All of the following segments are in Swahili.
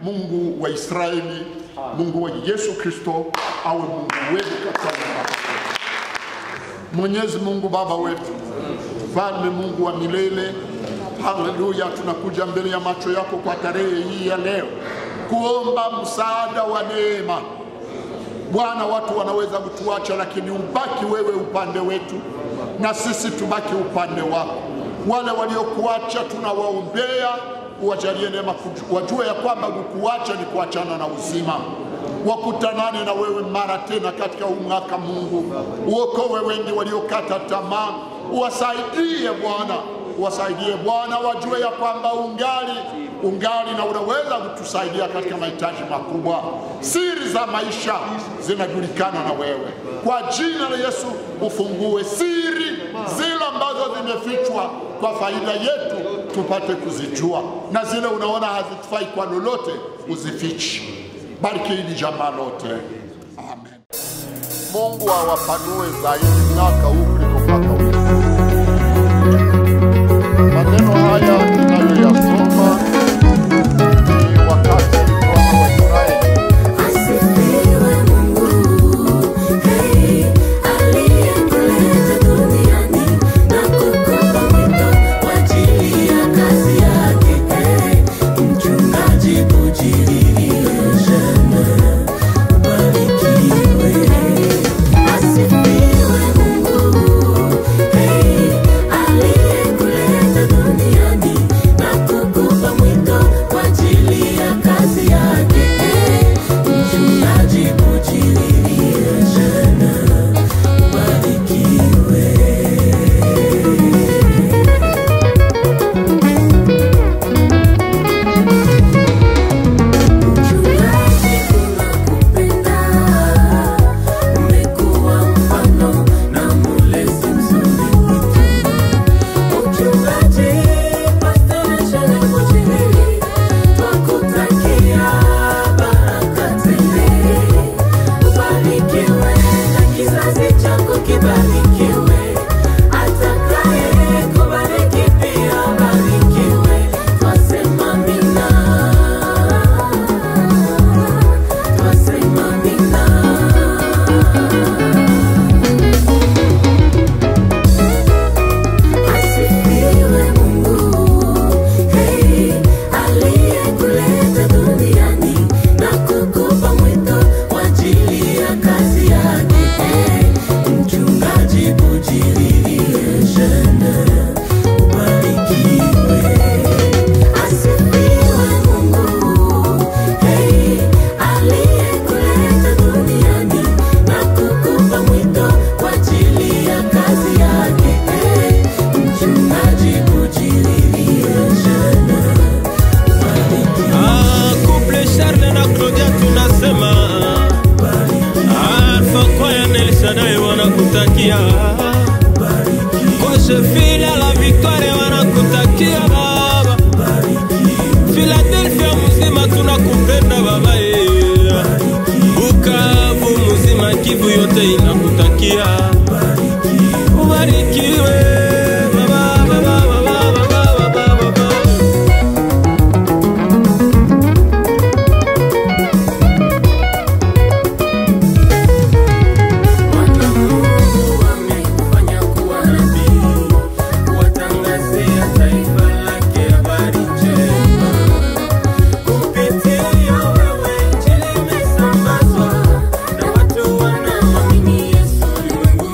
Mungu wa Israeli, Mungu wa Yesu Kristo awe Mungu wetu katika nyumba yako. Mwenyezi Mungu Baba wetu, Mfalme Mungu wa milele, haleluya, tunakuja mbele ya macho yako kwa tarehe hii ya leo kuomba msaada wa neema. Bwana, watu wanaweza kutuacha, lakini ubaki wewe upande wetu na sisi tubaki upande wako. Wale waliokuacha tunawaombea, uwajalie neema, kuju- wajue ya kwamba kukuacha ni kuachana na uzima wakutanane na wewe mara tena katika huu mwaka. Mungu, uokowe wengi waliokata tamaa, uwasaidie Bwana, uwasaidie Bwana, wajue ya kwamba ungali ungali na unaweza kutusaidia katika mahitaji makubwa. Siri za maisha zinajulikana na wewe. Kwa jina la Yesu, ufungue siri zile ambazo zimefichwa kwa faida yetu, tupate kuzijua, na zile unaona hazitufai kwa lolote, uzifichi. Bariki hili jamaa lote, amen. Mungu awapanue zaidi mwaka huu kuliko mwaka huu. Maneno haya ninayoyasoma ni wakati wana wa Israeli Asifiwe Mungu, hey, aliyekuleta duniani na kukupa mwito kwa ajili ya kazi yake. Hey, mchungaji Bujiririeshe, ubarikiwe. Asifiwe Mungu, hey, aliyekuleta duniani na kukupa mwito kwa ajili ya kazi yake. Hey, mchungaji Bujiririeshe, ubarikiwe. Mchungaji tunakupenda, umekuwa mfano na mulezi mzuri kwetu. Mchungaji Pastor Shale Bujiriri, twakutakia baraka tele. Ubarikiwe na kizazi chako kibarikiwe, atakaye kubariki pia abarikiwe. Twasema amina. Twasema amina. Asifiwe Mungu, hey, aliyekuleta duniani na kukupa mwito kwa ajili ya kazi yake. Hey, mchungaji Bujiririeshe, ubarikiwe. Asifiwe Mungu, hey, aliyekuleta duniani na kukupa mwito kwa ajili ya kazi yake. Hey, mchungaji Bujiririeshe, ubarikiwe. Ah, couple Charles na Claudia tunasema Alpha Kwaya Nelsadai wanakutakia Koshe Fila la Victoire wanakutakia baba Philadelphia mzima tunakupenda baba eh. Bukavu mzima Kivu yote inakutakia Ubarikiwe baba baba baba baba baba baba Bwana Mungu amekufanya kuwa nabii, kuwatangazia taifa lake habari njema. Kupitia wewe Injili imesambazwa, na watu wanaamini Yesu ulimwenguni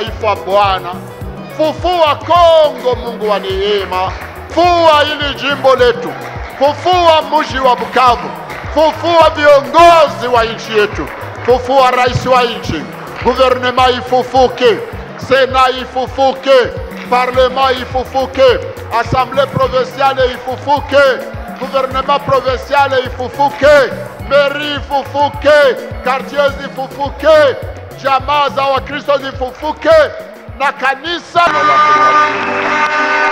taifa Bwana. Fufua Kongo, Mungu wa neema. Fufua hili jimbo letu, fufua mji wa Bukavu, fufua viongozi wa nchi yetu, fufua rais wa nchi, guvernema ifufuke, sena ifufuke, parlema ifufuke, assemblée provinciale ifufuke, gouvernement provinciale ifufuke, meri ifufuke, quartier zifufuke, jamaa za Wakristo zifufuke na kanisa la